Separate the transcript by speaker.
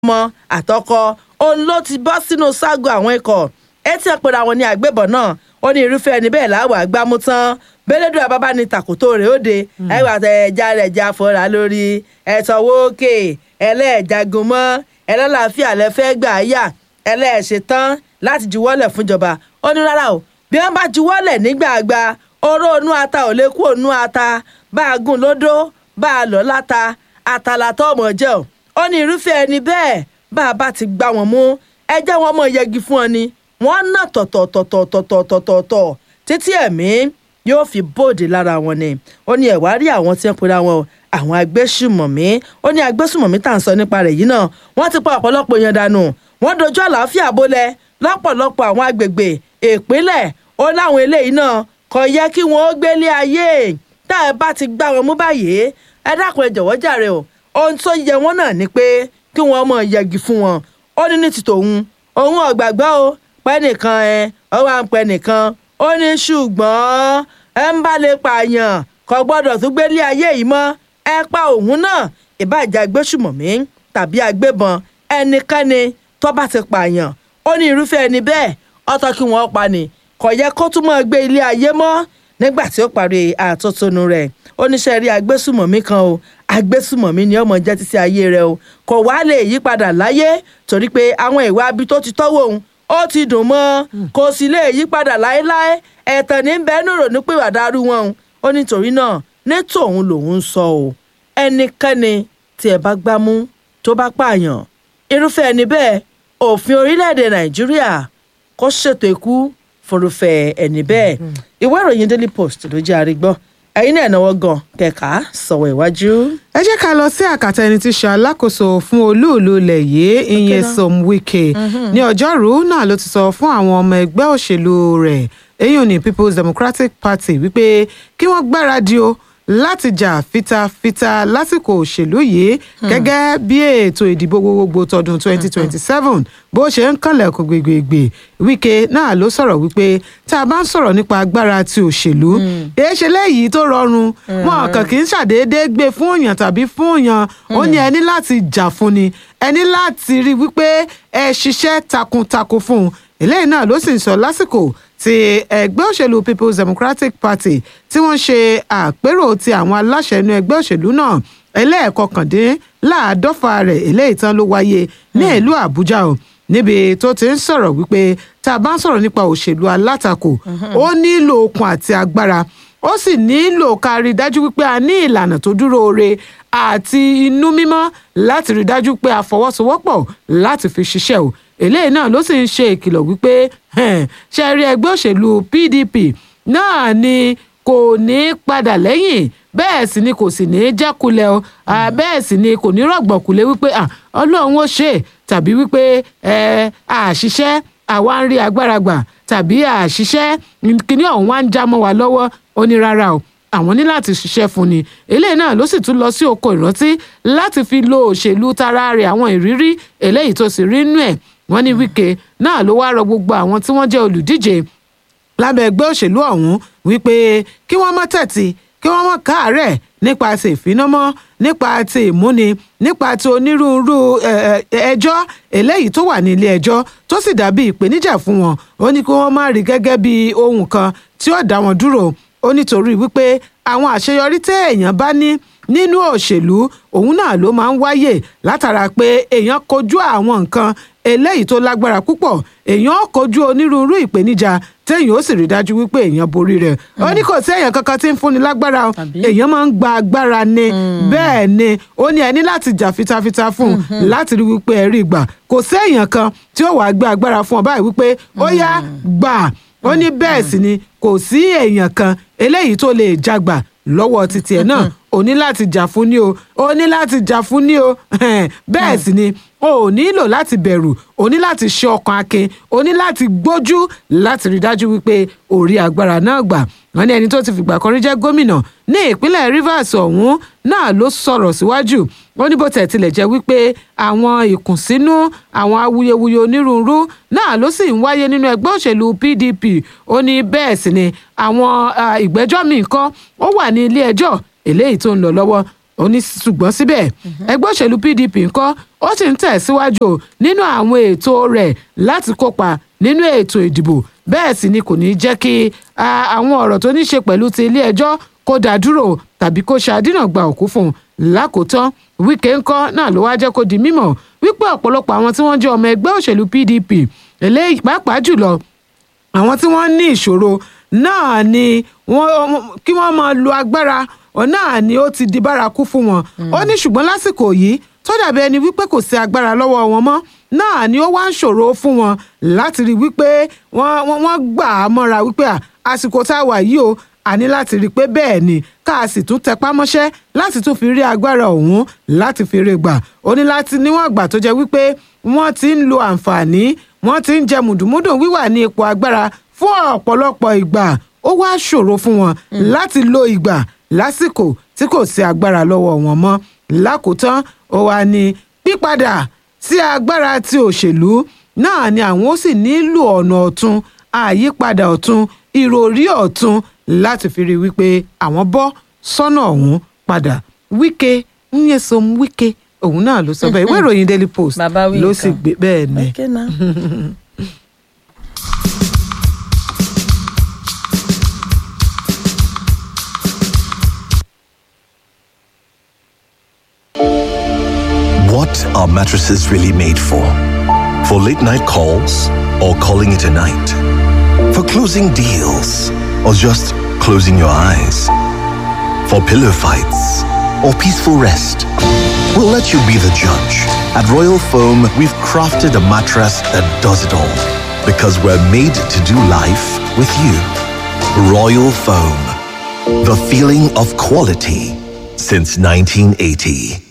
Speaker 1: ọmọ àtọkọ òun ló ti bọ́ sínú ságo àwọn ikọ̀ etí ọ̀pẹ̀rẹ̀ àwọn ní àgbébọ̀ náà ó ní irúfẹ́ ẹni bẹ́ẹ̀ láwà gbámú tán bẹ́lẹ́dùn àbábá ní tàkótó rẹ̀ ó de ẹ̀wà ẹja rẹ̀ já fọ́ra lórí ẹ̀tọ́wọ́ òkè ẹlẹ́ẹ̀jagun mọ́ ẹlẹ́làáfíà lẹ́fẹ́ gbà yà ẹlẹ́ẹ̀ṣẹ̀ tán láti juwọ́lẹ̀ fúnjọba ó ní rárá o bí wọ́n bá juwọ́lẹ̀ nígbàgbà oró onú ata ò lè kú onú ata bá a gùn lódó bá a lọ láta àtàlàtọ̀ ọmọ jẹ́ ò ó ní irúfẹ́ ẹni bẹ́ẹ̀ bá a bá ti gbá wọn mú ẹ jẹ́ wọn mọ̀ yẹgi fún ọ ni wọ́n ná tọ̀tọ̀tọ̀tọ̀tọ̀tọ̀tọ̀ títí ẹ̀mí yóò fi bóde lára wọn ni ó ní ẹ̀wá rí àwọn tí ń pera wọn o àwọn agbésùmọ̀mí ó ní agbésùmọ̀mí tá à ń sọ nípa rẹ̀ yìí náà wọ́n ti pa ọ̀pọ̀lọpọ̀ èèyàn dànù wọ́n dojú àlàáfíà bolẹ̀ lọ́pọ̀lọpọ̀ àwọn agbègbè ìpínlẹ̀ ó láwọn eléyìí náà kò yẹ kí wọ́n ó gbélé ayé tá ẹ bá ti gbá wọn mú báyìí ẹ dákun ẹ jọ̀wọ́ jàre o ohun tó yẹ wọ́n náà ni pé kí wọ́n mọ̀ yẹgi fún wọn ó ní ní ti tòun òun ọ̀gbàgbọ́ o pẹ́ nìkan ẹ ọwọ́ à ń pẹ́ nìkan ó ní ṣùgbọ́n ẹ ń bá lè pààyàn kò gbọ́dọ̀ tún gbélé ayé yìí mọ́ ẹ pa òun náà ìbàjẹ́ agbésùmọ̀mí tàbí agbébọn ẹnikẹ́ni tó bá ti pààyàn ó ní irúfẹ́ ẹni bẹ́ẹ̀ ọ̀tọ̀ kí wọ́n pa ni kò yẹ kó tún mọ́ gbé ilé ayé mọ́ nígbà tí ó parí àtótónu rẹ̀ oníṣẹ́ rí agbésùmọ̀mí kan o agbésùmọ̀mí ni ọmọ jẹ́ títí ayé rẹ̀ o kò wá lè yí padà láyé torí pé àwọn ìwà abi tó ti tọ́wọ́ òun ó ti dùn mọ́ kò sì lè yí padà láéláé ẹ̀tàn ní bẹ́ẹ̀ nù rònú pé wàdàrú wọn o ó nítorí náà ní tòun lòun ń sọ o ẹnikẹ́ni tí ẹ bá gbámú tó bá pààyàn irúfẹ́ ẹni bẹ́ẹ̀ òfin orílẹ̀-èdè nàìjíríà kó ṣètò ikú fúnrúfẹ́ ẹni bẹ́ẹ̀ ìwé ìròyìn daily post ló jẹ́ àrígbọ́ ẹ̀yin náà náwó gan kẹ̀ka sọ̀wọ́ iwájú.
Speaker 2: ẹ jẹ́ ká lọ sí àkàtà ẹni tí í ṣe alákòóso fún olúùlú ilẹ̀ yìí Nyesom Wike ní ọjọ́rùú náà ló ti sọ fún àwọn ọmọ ẹgbẹ́ òṣèlú rẹ̀ èyí ní People's Democratic Party wípé kí wọ́n gbáradì o láti jà fitafita lásìkò òṣèlú yìí gẹ́gẹ́ bí ètò ìdìbò gbogbogbò tọdún 2027 bó ṣe ń kànlẹ̀kùn gbègbègbè Wike náà ló sọ̀rọ̀ wípé tá a bá ń sọ̀rọ̀ nípa agbára ti òṣèlú èé ṣe léyìí tó rọrùn wọn kàn kì í ṣàdédé gbé fún òyàn tàbí fún òyàn ó ní ẹni láti jà fún ni ẹni láti rí wípé ẹ ṣiṣẹ́ takuntakun fún un eléyìí náà ló sì ń sọ lásìkò ti ẹgbẹ́ òṣèlú People's Democratic Party tí wọ́n ṣe àpérò ti àwọn aláṣẹ inú ẹgbẹ́ òṣèlú náà ẹlẹ́ẹ̀kọkàndínláàádọ́fà rẹ̀ eléyìí tán ló wáyé ní ìlú Àbújá o níbi tó ti ń sọ̀rọ̀ wípé tá a bá ń sọ̀rọ̀ nípa òṣèlú alátakò ó nílò okun àti agbára ó sì nílò ká rí i dájú wípé a ní ìlànà tó dúró re àti inú mímọ́ láti rí i dájú pé a fọwọ́sowọ́pọ̀ láti fi ṣiṣẹ́ o eléyìí náà ló sì ń ṣe ìkìlọ̀ wípé ṣe rí ẹgbẹ́ òṣèlú PDP náà ni kò ní padà lẹ́yìn bẹ́ẹ̀ sì ni kò sì ní jákulẹ̀ o bẹ́ẹ̀ sì ni kò ní rọ̀gbọ̀kulẹ̀ wípé ọlọ́run ó ṣe tàbí wípé àṣìṣe àwa ń rí agbára gbà tàbí àṣìṣe kíní ọ̀hún wá ń já mọ́ wa lọ́wọ́ ó ní rárá o àwọn ní láti ṣiṣẹ́ fún ni eléyìí náà ló sì tún lọ sí oko ìrántí láti fi lo òṣèlú tara rẹ̀ àwọn ìrírí eléyìí tó sì rí nú ẹ̀ wọ́n ní Wike náà ló wá rọ gbogbo àwọn tí wọ́n jẹ́ olùdíje lábẹ́ ẹgbẹ́ òṣèlú ọ̀hún wípé kí wọ́n má tẹ̀tì kí wọ́n má káàárẹ̀ nípa ti ìfinamọ́ nípa ti ìmúni nípa ti onírúurú ẹjọ́ eléyìí tó wà ní ilé ẹjọ́ tó sì dàbí ìpèníjà fún wọn ó ní kí wọ́n má rí gẹ́gẹ́ bí ohun kan tí ó dá wọn dúró ó nítorí wípé àwọn àṣeyọrí tẹ́ èèyàn bá ní nínú òṣèlú òun náà ló máa ń wáyè látara pé èèyàn kojú àwọn nǹkan eléyìí tó lágbára púpọ̀ èèyàn kojú onírúurú ìpèníjà téèyàn ó sì rí dájú wípé èèyàn borí rẹ̀ ó ní kò sí èèyàn kankan tí ń fúnni lágbára o èèyàn máa ń gba agbára ni bẹ́ẹ̀ ni ó ní ẹni láti jà fitafita fún un láti rí wípé ẹ rí gbà kò sí èèyàn kan tí ó wàá gbé agbára fún ọ báyìí wípé ó yá gbà ó ní bẹ́ẹ̀ sì ni kò sí èèyàn kan eléyìí tó lè jagbà lọ́wọ́ títí ẹ̀ náà o ní láti jà fún ni o o ní láti jà fún ni o bẹ́ẹ̀ sì ni o ò nílò láti bẹ̀rù o ní láti ṣe ọkàn akin o ní láti gbójú láti rí dájú wípé o rí agbára náà gbà wọ́n ní ẹni tó ti fìgbà kan rí jẹ́ gómìnà ní ìpínlẹ̀ Rivers ọ̀hún náà ló sọ̀rọ̀ síwájú ó ní bó tẹ̀ tilẹ̀ jẹ́ wípé àwọn ìkùnsínú àwọn awuyewuye onírúurú náà ló sì ń wáyé nínú ẹgbẹ́ òṣèlú PDP ó ní bẹ́ẹ̀ sì ni àwọn ìgbẹ́jọ́ míì kan ó wà ní ilé ẹjọ́ eléyìí tó ń lọ lọ́wọ́ ó ní ṣùgbọ́n síbẹ̀ ẹgbẹ́ òṣèlú pdp ńkọ́ ó sì ń tẹ̀síwájú o nínú àwọn ètò rẹ̀ láti kópa nínú ètò ìdìbò bẹ́ẹ̀ sì ni kò ní jẹ́ kí ah, àwọn ọ̀rọ̀ tó ní ṣe pẹ̀lú ti ilé ẹjọ́ kó dá dúró tàbí kó ṣàdínà gba òkú fún un lákòótán wíkẹ́ ńkọ́ náà ló wá jẹ́ kó di mímọ̀ wípé ọ̀pọ̀lọpọ̀ àwọn tí wọ́n jẹ́ ọmọ ẹgbẹ́ òṣèlú pdp eléyìí pàápàá jùlọ àwọn tí wọ́n ní ìṣòro náà ni wọ́n kí wọ́n máa lo agbára ọ̀ náà ni ó ti di bárakú fún wọn ó ní ṣùgbọ́n lásìkò yìí tó dàbí ẹni wípé kò sí agbára lọ́wọ́ wọn mọ́ náà ni ó wá ń ṣòro fún wọn láti rí wípé wọ́n wọ́n- wọ́n gbà á mọ́ra wípé à, àsìkò tá a wà yìí o a ní láti rí i pé bẹ́ẹ̀ ni ká a sì tún tẹpá mọ́ṣẹ́ láti tún fi rí agbára ọ̀hún láti fi rí gbà ó ní láti níwọ̀n àgbà tó jẹ́ wípé wọ́n ti ń lo àǹfààní wọ́n ti ń jẹ mùdùmúdù wíwà ní ipò agbára fún ọ̀pọ̀lọpọ̀ ìgbà ó wá ṣòro fún wọn láti lo ìgbà lásìkò tí kò sí agbára lọ́wọ́ wọn mọ́ lákòótán ó wá ní pípadà sí agbára ti òṣèlú náà ni àwọn ó sì nílò ọ̀nà ọ̀tun àyípadà ọ̀tun ìròrí ọ̀tun láti fi rí i wípé àwọn bọ́ sọ́nà ọ̀hún padà wíkẹ́ nyesom wíkẹ́ òun náà ló sọ bẹ́ẹ̀ ìwé ìròyìn daily post
Speaker 1: Bàbá wí
Speaker 2: ló sì
Speaker 1: nǹkan.
Speaker 2: gbé bẹ́ẹ̀ ni.
Speaker 1: Okay now.
Speaker 3: What are mattresses really made for? For late night calls or calling it a night? For closing deals or just closing your eyes? For pillow fights or peaceful rest? We'll let you be the judge. At Royal Foam, we've crafted a mattress that does it all because we're made to do life with you. Royal Foam, the feeling of quality since 1980.